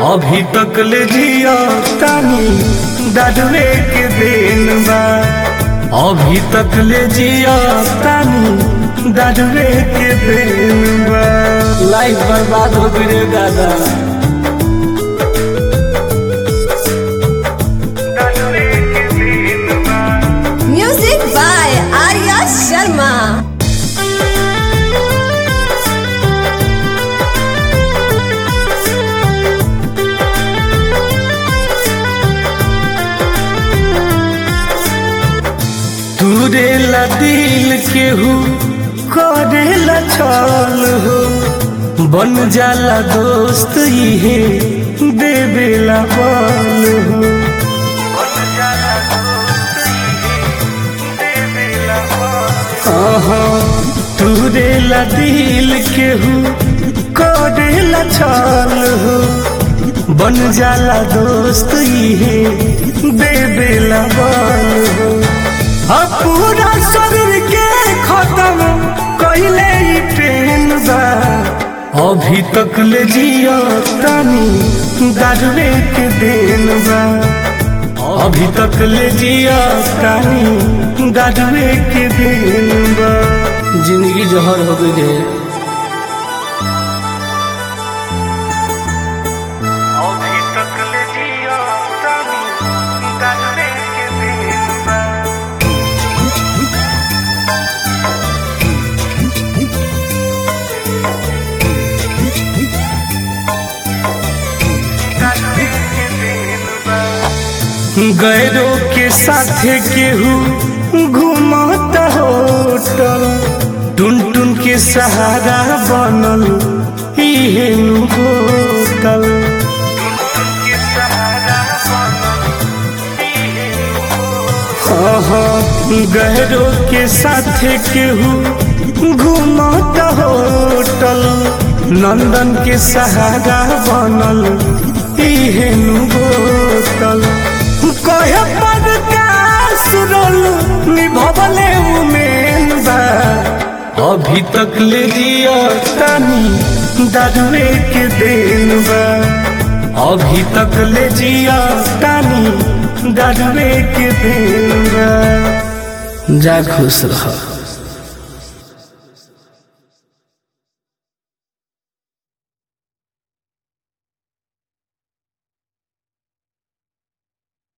अभी तक ले जिया तानी दादुए के देन बा अभी तक ले जिया तानी दादुए के देन बा लाइफ बर्बाद हो गई रे दादा दादुए के देन बा Music by Arya Sharma. तूरे ला दिल केहू करेला छल हो बन जाला दोस्त इहे देवेला बल हो आहा, तूरे ला दिल केहू करेला छल हो बन जाला दोस्त इहे देवेला बल हो अब पूरा शरीर के खत्म कइले ई ट्रेन बा अभी तक ले जिया तानी दादुए के देन बा अभी तक ले जिया तानी दादुए के देन बा जिंदगी जहर हो गई रे अभी तक ले जिया तानी दादुए के देन बा गैरों के साथे केहू घूमता होटल टुन टुन के सहारा बनल इहे नु होटल गहरों के साथे केहू घूमता होटल नंदन के सहारा बनल इहे नु होटल कहे पर सुरल निभवले उमेन बा अभी तक ले जिया तानी दादुए के देन बा अभी तक ले जिया तानी दादुए के देन बा जा खुश रह